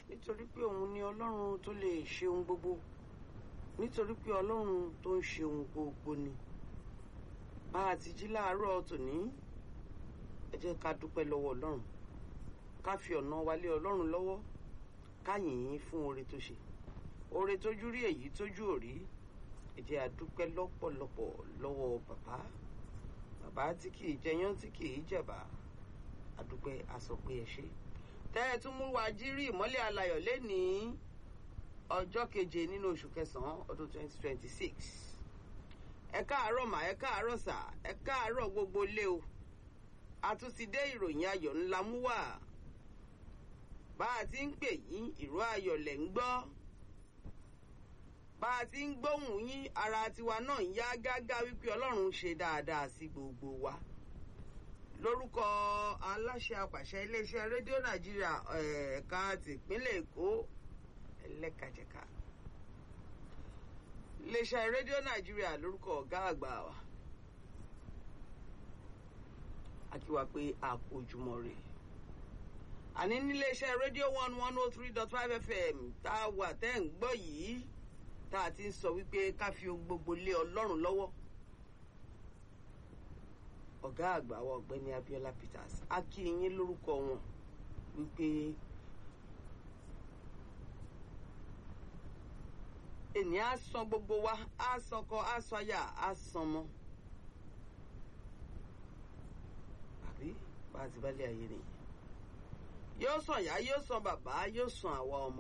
nítorí pé òun ni ọlọ́run tó lè ṣe ohun gbogbo nítorí pé ọlọ́run tó ń ṣe ohun gbogbo ni bá a ti jí láàárọ̀ tòní ẹ jẹ́ ká dúpẹ́ lọ́wọ́ ọlọ́run ká fi ọ̀nà wa lé ọlọ́run lọ́wọ́ ká yìn ín fún oore tó ṣe oore tójú rí èyí tójú ò rí ẹ jẹ́ a dúpẹ́ lọ́pọ̀lọpọ̀ lọ́wọ́ bàbá bàbá tí kì í jẹyán tí kì í jẹ̀bà a dúpẹ́ a sọ pé ẹ ṣé tẹ́ ẹ tún mú wa jírí ìmọ́lẹ̀ alayọ̀ lénìí ọjọ́ keje nínú oṣù kẹsàn-án ọdún 2026 ẹ káàárọ̀ mà ẹ káàárọ̀ sà ẹ káàárọ̀ gbogbo lé o a tún ti dé ìròyìn ayọ̀ ńlá mú wá bá a ti ń pè yín ìró ayọ̀ lẹ̀ ń gbọ́ bá a ti ń gbóhùn yín ara tiwa náà ń yá gágá wípé ọlọ́run ṣe dáadáa sí gbogbo wa lórúkọ aláṣẹ àpàṣẹ iléeṣẹ́ rédíò nàìjíríà ẹ̀ka tìpínlẹ̀ èkó ẹlẹ́kajẹ̀ka iléeṣẹ́ rédíò nàìjíríà lórúkọ ọ̀gá àgbà wa a kí wa pé a kú ojúmọ́ rè àní níléeṣẹ́ rédíò one one oh three dot five fm tá a wà tẹ́ ń gbọ́ yìí tá a ti ń sọ wípé ká fi ohun gbogbo lé ọlọ́run lọ́wọ́ ọ̀gá àgbà wa ọ̀gbẹ́ni Abíọ́lá Peters a kí yín lórúkọ wọn wípé ènìyàn á san gbogbo wa á sọkọ á sọyà á sanmọ àbí bá a ti bá lé ayé nìyẹn yóò sàn yá yóò sàn bàbá yóò sàn àwa ọmọ.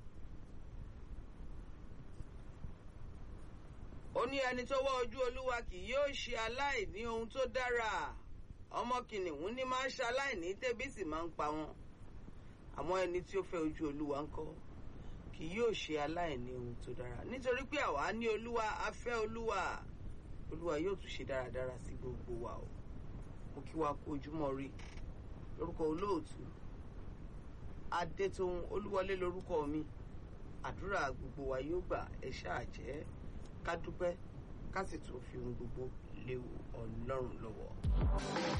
ó ní ẹni tó wá ojú olúwa kì yóò ṣe aláìní ohun tó dára ọmọ kìnìún ní máa ń ṣe aláìní tẹ́bí sì máa ń pa wọn àmọ́ ẹni tí ó fẹ́ ojú olúwa ń kọ́ kì yóò ṣe aláìní ohun tó dára nítorí pé àwa ní olúwa a fẹ́ olúwa olúwa yóò tún ṣe dáradára sí gbogbo wa o mo kí wa kú ojúmọ́ rí lórúkọ olóòtú adétòun olúwọlé lórúkọ mi àdúrà gbogbo wa yóò gbà ẹ ṣáà jẹ́ ká dúpẹ́ ká sì tún fi ohun gbogbo léwu ọlọ́run lọ́wọ́.